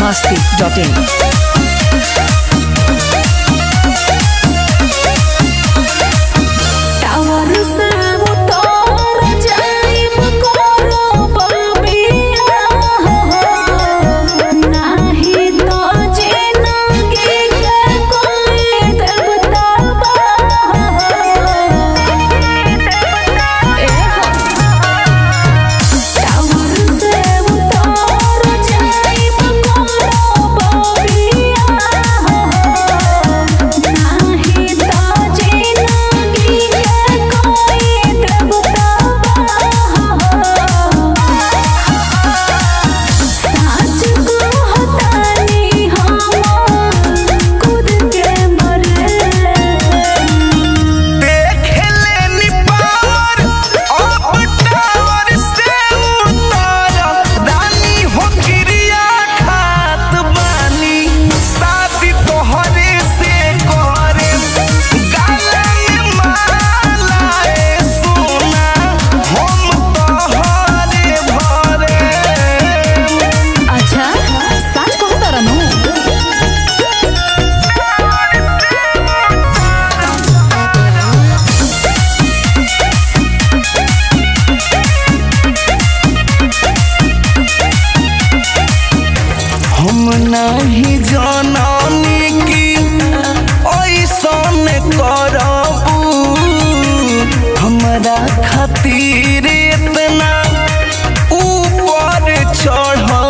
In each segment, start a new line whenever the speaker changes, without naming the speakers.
masti.in.
Tower से उतर जाइब करब बिया नाही तो जिंदगी के कोई देवता टावर से उतर जाइब करब बिया नाही तो जिंदगी के कोई देवता साच कहतानी हम खुद के मरे
देखले नी पावर अब टावर से उतर रानी हो क्रिया खात बानी शादी तोहरे से करे गाला में माला ए सोना हम तोहरे भरे
अच्छा साच कहता रनु
हम नहीं जाननी कि ऐसन करबू हमरा खातिर इतना ऊपर चढ़बू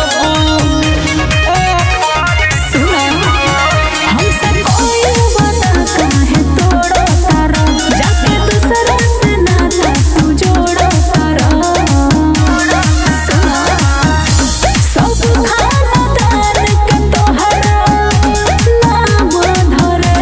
सुना हमसे कोई वादा काहे तोड़ो तारा जाके दूसरा से नाता तू जोड़ो तारा सुना सब खाना दान के तोहरा नाम धरे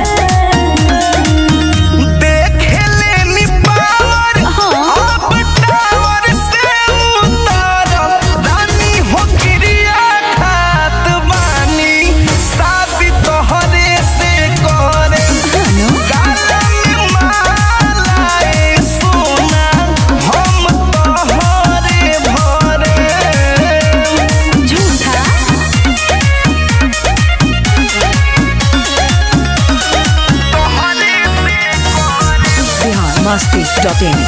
देखले नी पावर अब टावर से उतर रानी हो क्रिया खात बानी शादी तोहरे से करे गाला में माला ए सोना हम तोहरे भरे
झूठा
Bihar masti.in.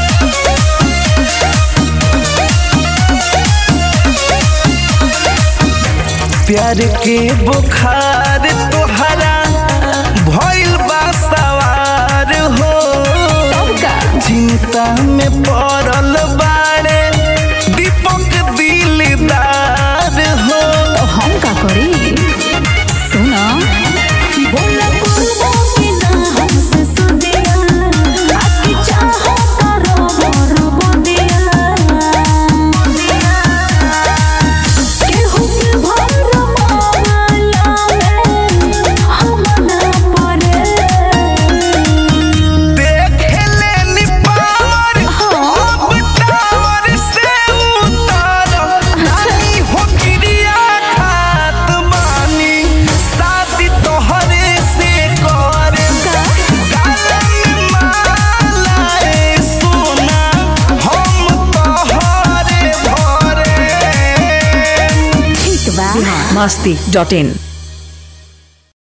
प्यार के बुखार तोहरा भइल बा सवार हो
का
चिंता में पड़ल बाड़े दीपक दिलदार हो
तो हम का करी सुना बोला बोला कि ना हमसे सुदिया आके चाहो करो मोर बंदिया केहू के भर माला में हम ना पड़े
देखले नी पावर अब टावर से उतर रानी हो क्रिया खात बानी शादी तोहरे से करे गाला में माला ए सोना हम तोहरे भरे
ठीक बा
Bihar masti.in.